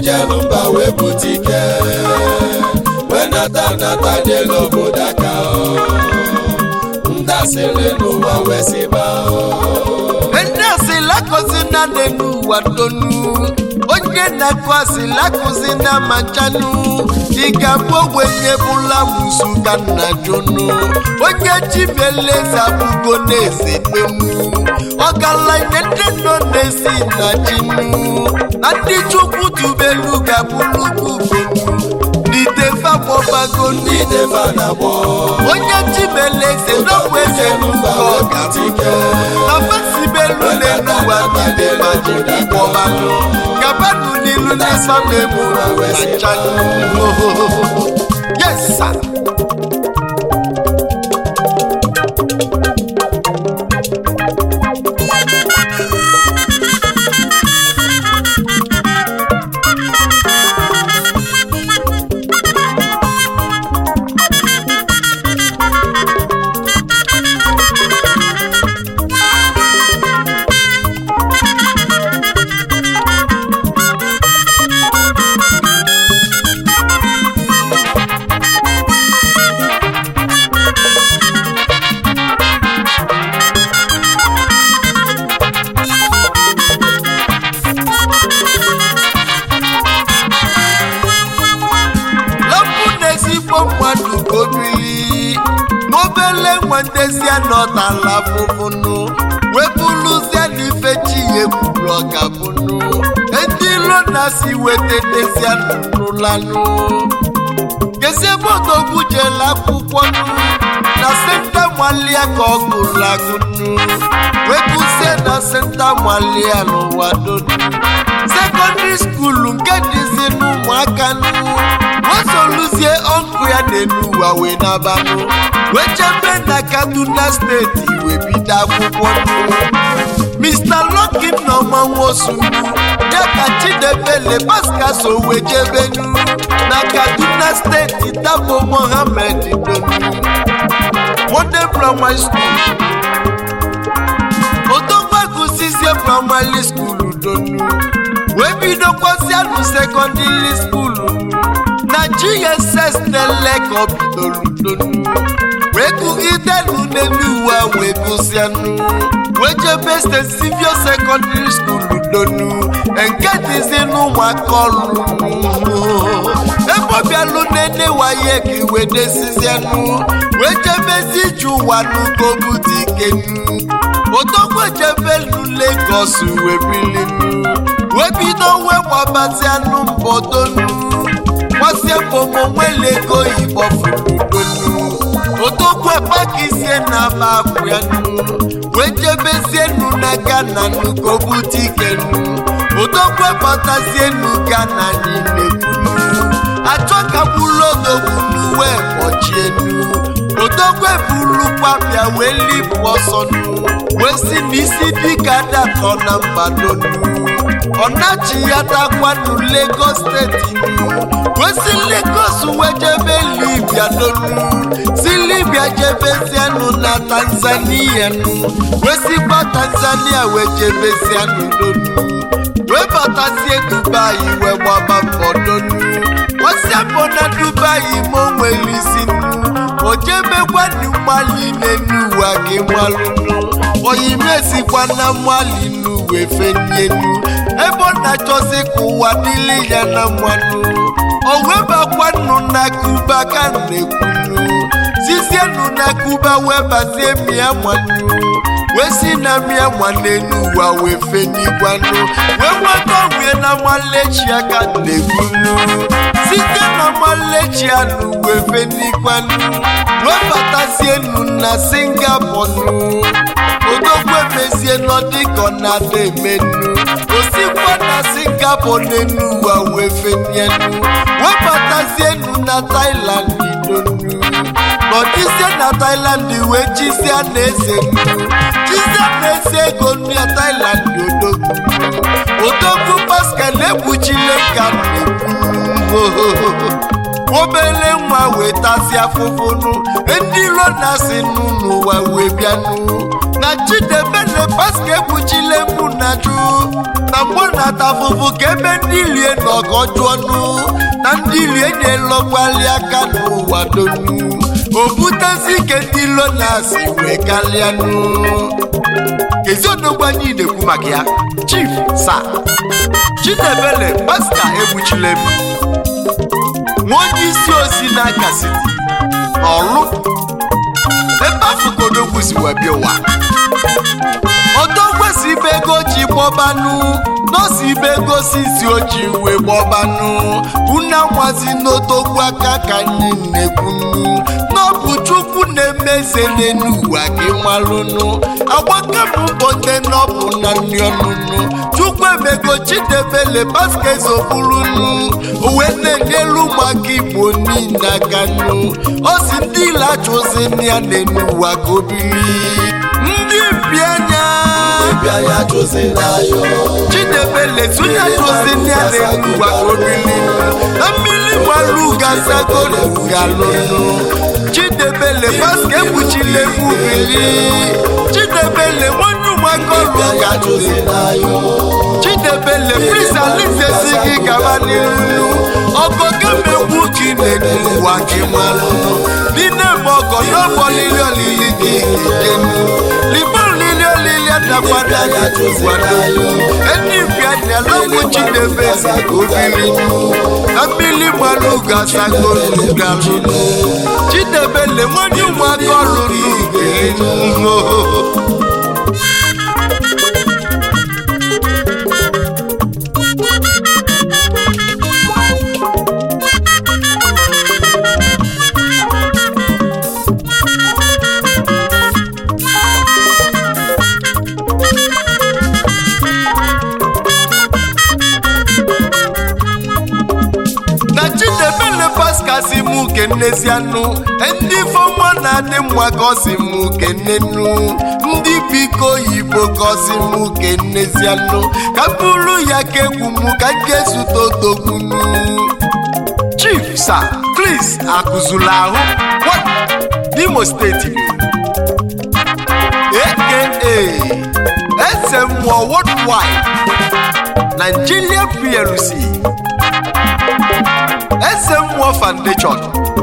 jelu mba wee bute ike wee nata nata jelu obodo aka ndasịrị n'ụwa wee siba ndị asịla akụzi na n'elu ụwa donu onye na-akụ asịla akụzi na machanụ ị ga-abụ ogbenye bụla musu ka nna jonu onye chimeleze abụgo na-eze donu ọgaranya ndị nọ na-esi na chinu na ndị chukwu tubelu ga-abụlukwu ugonu n'itefe akpọbago ndị defa na-agbọ onye chimeleze n'ogbe eze mba n'ụlọ wee ga bute ike na fesibelu n'enuwa n'ide majiri kpọbanụ gabanụ n'ilu n'ịsa na-egbu machanụ yes sir. lapụ n'ezigbo mmadụ ka obili n'obele nwa ndezi anọtala fụfụnụ wepụlụzie n'ife chi ya ekwuru ọgabụnụ ndị ilo na-asi weta ndezi anụlanụ kezi ebe odogwu jele akwụkwọ nụ na senta nwalia ka ọ gụrụ agụnụ wepụzie na senta nwalia n'ụwa donu sekọndịrị skuulu nke dịzi n'ụmụaka nụ wesoluzie ọnkụ ya n'elu ụwa wee nabanụ wee chebe na kaduna steeti wee bido akwụkwọ nụ mr lucky nọma nwosu ya ka chidebele pascal so wee jebenu na kaduna steeti tabo mohammed donu modern primary school odogbagusizie primary school donu wee bidokwazianụ sekọndịrị skuulu na gss neleka ọ bidoro donu wee gụgidenu n'elu uwe wee gụzianụ wee jebe st sivio sekọndịrị skuulu donu nke dịzi n'ụmụaka ọrụ ebe ọ bịalụ nene waye ka iwe desizianụ wee jebezi ije ụwa n'ugobute ikenu odogwu ejebelu legos wee bilinu wee bido wee gbabazianụ mbọdonu gbasie mbomo nwele ego igbo furudonu odogwu ekpakisie na aba abụ ya nu wee jebezienu na gana n'ugobute ikenu odogwu ebatazienu gana n'inekunu achọ ka bụrụ odogwu n'uwe kpọchienu odogwu ebulukwa bịa wee lipụ ọsọ nu wee si n'isi dịka datọ na mbadonu ọnachi ya dakwanụ Lagos steeti nu wee si Lagos wee jebe Libya donu si Libya jebezianụ na Tanzania nu wee sikwa Tanzania wee jebezianụ donu wee batazie Dubai wee gbaba mbọ donu osiapụ na Dubai ma o nwere isi nu o jebekwanụ mali n'elu ụwa gị malụnụ oyimesikwa na mali nu wee fenienu ebe ọ na-achọzi ka ụwa dịrị ya na mmanụ o webakwanụ na kuba ka na-ekwunu sizienu na kuba wee bazie mịa mmanụ wee si na mịa nwanenu ụwa wee fenigwanụ wee nweta onwe na malechi aka na-ekwunu site na malechi anụ wee fenigwanụ wee batazienu na singapọnụ odogwu emezie nọdịkọ na-ada emenu osikwa na singapọ n'enu ụwa wee fenienu webatazienu na tailand donu nọdịzie na tailand wee chizia na eze nu chizia na eze ego nu ya tailand odogwu odogwu pascal ekpuchile ka na-ekwu obele nwa wee tasị afụfụnụ ndị ilo na-asị nụ n'ụwa wee bịanụ na chidebele paska ekpuchile mụ na jụ na mgbọ na-ata afụfụ ka ebe ndị lie n'ọgọ jụọnụ na ndị lie na-elọkwali aka n'ụwa donu o butezi ike ndị ilo na-asị wee kalịanụ ezi odogwu anyị na-ekwu maka ya chief sa chidebele pasta egbuchile m nwa onye isi ozi n'aka siti n'ọlụ ebe afọ ka odogwu si wee bịa ụwa odogwu si ibe ego ji gbọbanụ nọọsụ ibe go si si oji wee gbọbanụ una nwazi n'odogwu aka ka anyị na-ekwunu n'ọbụ chukwu na-eme eze n'elu ụwa gị malụnụ agbakapụ mbọde n'ọbụ na nri ọnụnụ chukwu emego chidebele basket oburunu owe na-enyelu ụmụaka igbo niile aka nụ ọ si ndị ile achụzi ya n'elu ụwa ka obiri ndị mbianya bịa ya chụzila yo chidebele tụnye achụzi ya n'elu ụwa ka obiri na mmiri gbaru gasagoro galụnụ chidebele basket ekpuchile mubili chidebele nwanye ụmụaka ọrụ bịa ya ga chụzila yo chidebele prisa lizesi gị gaba n'iru ọgọ gemegbu gị n'ụwa gị malụnụ n'ime ma ọgọ n'ọgbọ lili olili gị ijenu libe olili olili adakwada bịa ya chụzila yo ndị bịanya lọgbu chidebele ka obiri na mmiri gbalụ gasagolu galụnụ chidebele nwanye ụmụaka ọrụ n'ugwu na chidebele paskasi mụ kenezianụ ndị fọma na-adị mma ka ọ si mụ kenenu ndị biko oyibo ka ọ si mụ kenezianụ ka bụrụ ya ka egwu mụ ka m ga-ezute otogbunu chief sa kris akụzula ahụ What? n'imo steeti aka eze mmụọ worldwide nigeria plc eze mmụọ foundation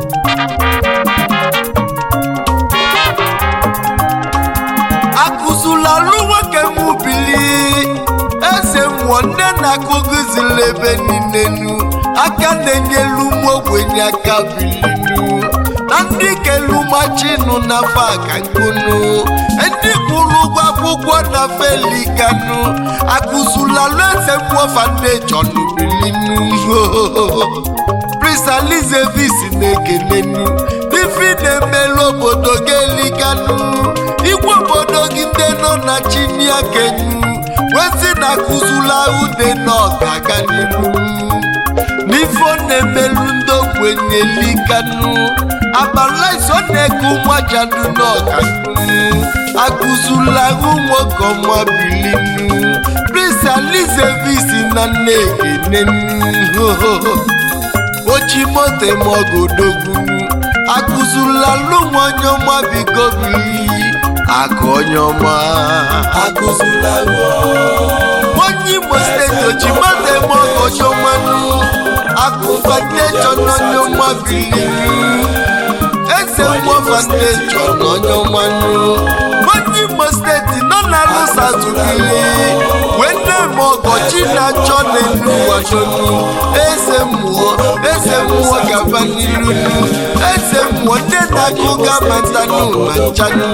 akụzula lụ nwoke m bili eze mmụọ nne na-akụgụzila ebe niile nu aka na-enyelu ụmụ ogbenye aka bilinu na ndị kelumachinụ na fakakunu ndị kwụrụ ụgwọ akwụkwọ na felikanu akụzula lụ eze mmụọ foundation bilinu prisalizevis na-ekelenu ifi na-emelu obodo gị elikanu igwe obodo gị ndị nọ na chiniakenu wezi na akụzula ude na ọgaga n'ihu n'ife ọ na-emelu ndị ogbenye likanu abalaisi ọ na-eke ụmụajadu n'ọgagu akụzula nwoke ọma bilinu prisalizevis na nne ekenenu ochi moto eme ọgodogwu akụzula lụnwa onye ọma biko bili aka onye ọma akụzula yo onye imo steeti ochi moto eme ọgọchi ọmanụ akụ foundation onye ọma bili eze mmụọ foundation onye ọmanụ onye imo steeti nọ na lụsatubili wee na-eme ọgọchi na-achọ n'elu ụwa donu eze mmụọ eze mmụọ gaba n'iru eze mmụọ ndị na-akụ gabatanụ ma nchanụ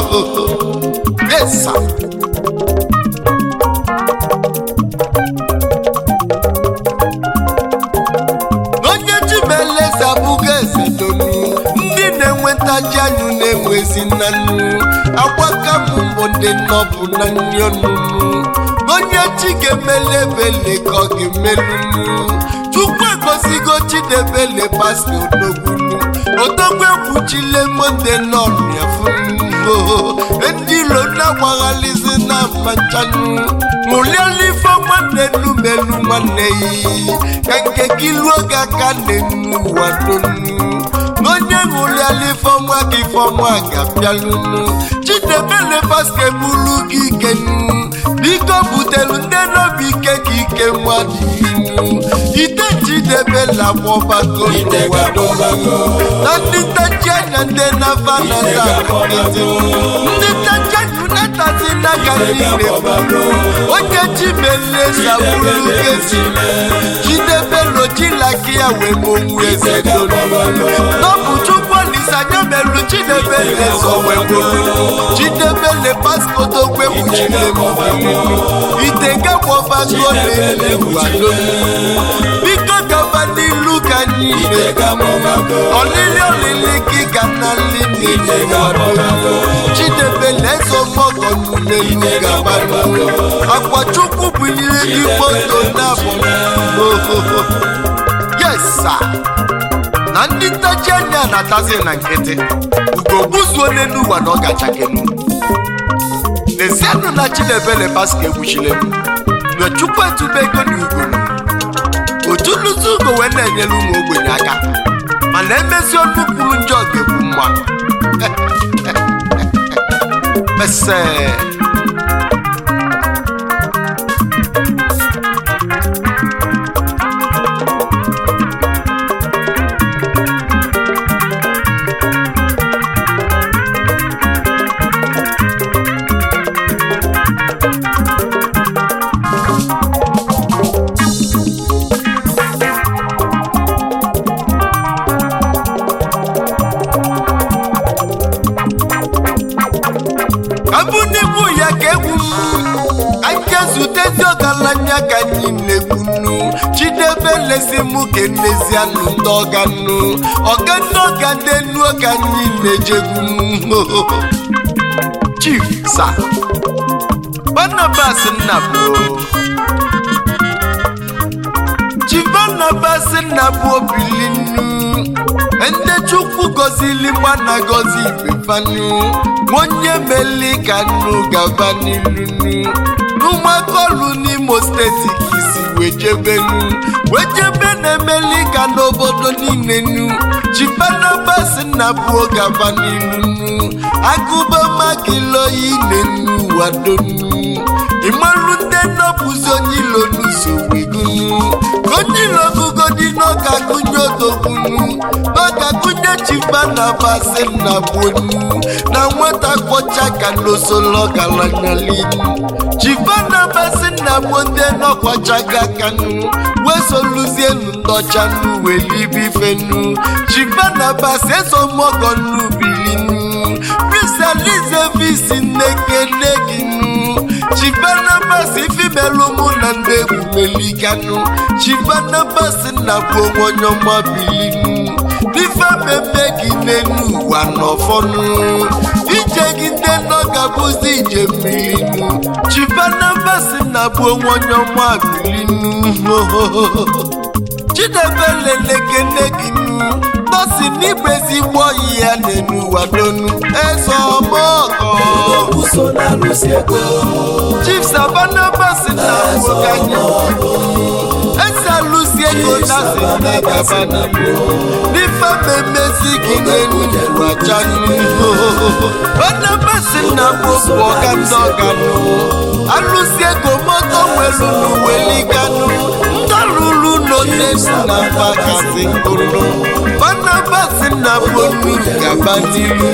esa onye chimeleze abụghị eze donu ndị na-enwetaji anyụ na-enwezi na nnu agbaka m mbụ ndị nnọbụ na nri ọnụnụ onye chi ga-emele ebele ka ọ ga-emelunu chukwu egosigo chidebele pasta odogbunu odogwu egwu egbuchile monde n'ọrịa fụo ndị ilo na-agbaghalịzi na mmanchanụ ṅụliela ife nwanne nu melu nwanne yi ka nke gị luo gị aka na-enu ụwa donu n'onye ṅụliela ifeọnwa ka ifeọnwa ga-abịalụnụ chidebele basketbulu gị ikenu biko butelu ndị n'obi ike ka ike nwadịinu ite chidebela gbọbago Ite n'ụwa ga-agbago. na ndị ntachi anya ndị na-afa na ndị ntachi anya unetazi n'aka niile onye chimele sabulu gesi chidebelo chilaki ya wee monwu eze dolu n'ọbụ chukwu olisa anya merụ chidebele so wee gbolu chidebele paskoto gwegbuchile ite gagbobago na-ele wadolu biko gaba n'ilu ka anyị na ọlịlị ọlịlị gị ga na nli niile wadolu chidebele eso mọgọ n'elu gaba n'ụlọ akwa chukwu bunyere gị moto na-abụ yes sir na ndị ntachi anya na-atazi na nkịtị ugo gbuzuo n'elu ụwa na ọ gachakenu n'ezianụ na chidebele baska egbuchile m mgbe chukwu etube ego na ugo otu nnuzi ugo wee na-enyere ụmụ ogbenye aka mana emezi ọnụ kwuru njọ ga-egbu mma mese abụ n'ikwu ya ka egwu aka zutezi ọgaranya ka anyị na-egbunu chidebe lezi mụ ka enezianụ ndị ọganụ ọga ndị ọga ndị enu ka anyị na-ejegwu chief sa barnabas nnabụ chief barnabas nnabụ obilinu ndị chukwu gọzili gbana gọzi ifefanu onye meli ka nnu gaba n'ilunu n'ụmụakọlụ n'imo steeti ka isi wee jebenu wee jebe na-emeli ka n'obodo niile nu chibanabas nna buo gaba n'ilunu agụba magiloyi nenu wadonu ịmarụ ndị nnọpụzi onye ilo n'usowegunu onye ilo ọgụgụ dị n'ọka gụnye odogbunu n'ọka gụnye chibanabas nna buonu na nwata kwọcha ka n'osolo galanyalinu chibanabas nna bụ ndị nọkwachaga kanu wee soluzienu ndọchanu welibifenu chibanabas ezomọgọnu bilinu prisalize visi nnekene ginu chibanabas ifimelu mụ na ndị egwumeliganu chibanabas nna bụ onwe onye ọma bilinu n'ife mmemme gị n'elu ụwa n'ọfọnụ ije gị ndị nọ ga-abụzi ije mmiri nu chibanabas nna bụ onwe onye ọma bilinu chidebe lelekene gị nu nọsi n'igbe ezigbo ọyị ya n'elu ụwa donu eze ọmọgọ Okwuso na-alụsi ego chief sabanabas na abụkanye eze alụsi ego na si ndị gaba n'ihu n'ife mmemmezi gị n'elu ụwa janu banabas na bụ bụ ọga ndị ọganụ alụsi ego moto nwelu n'uweliganu ndọrụrụ n'onyesu na mbakasi nkụrụ banabas na bụ onu gaba n'ihu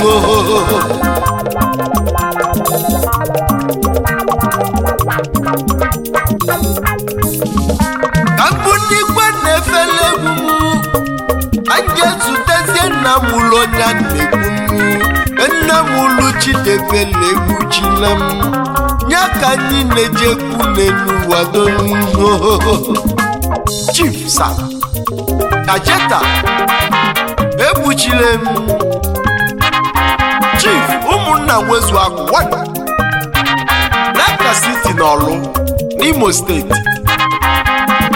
ka mbụ n'igwe na-efele egwu anyị ezutezie nna m ụlọ onye a na-egwu nna m ụlụ chidebele egbuchila m ya ka anyị na-eji ekwu n'elu wado chief sa kajeta egbuchile m chief ụmụnna nwezu akwụwa n'aka siti n'ọlụ n'imo steeti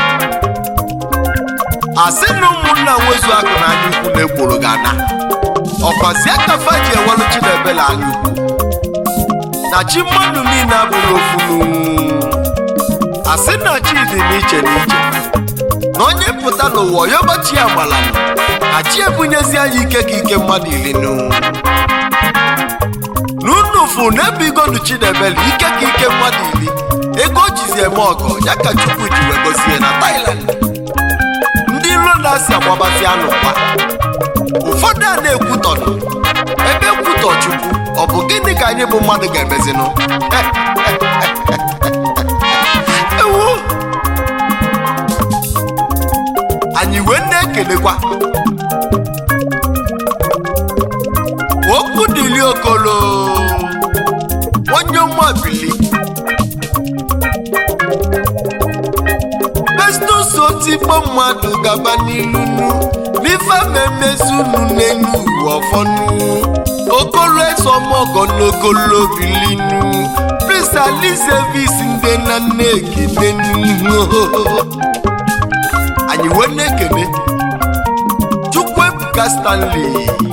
asị na ụmụnna nwezu akụ na anya ukwu na-egboro gị ana ọkwazi akafa ji ewelu chinebele anya ukwu na chi mmadụ niile abụghị ofu n'unwu asị na chi dị n'iche n'iche na onye pụta n'ụwa yọbachi agbala ka chi ebunyezi anyị ike ka ike mmadụ ili n'unwu n'unu fụ na ebigonu chinebele ike ka ike mmadụ ili ego o jizi eme ọgọ ya ka chukwu ji wee gozie na Thailand ndị iro na-asị agbabazi anụ kwa ụfọdụ a na-ekwutọnụ ebe ekwutọ chukwu ọ bụ gịnị ka anyị bụ mmadụ ga-emezinụ ewu anyị wee na-ekelekwa okwu dịli okolo onye mmabili festus otigbo mmadụ gaba n'ilunu n'ife memezunu n'elu uwe ọfọnụ okolo esomogo n'okolo bilinu prince alizevis ndị na nne ekenenu anyị wee na-ekene chukwuebuka stanley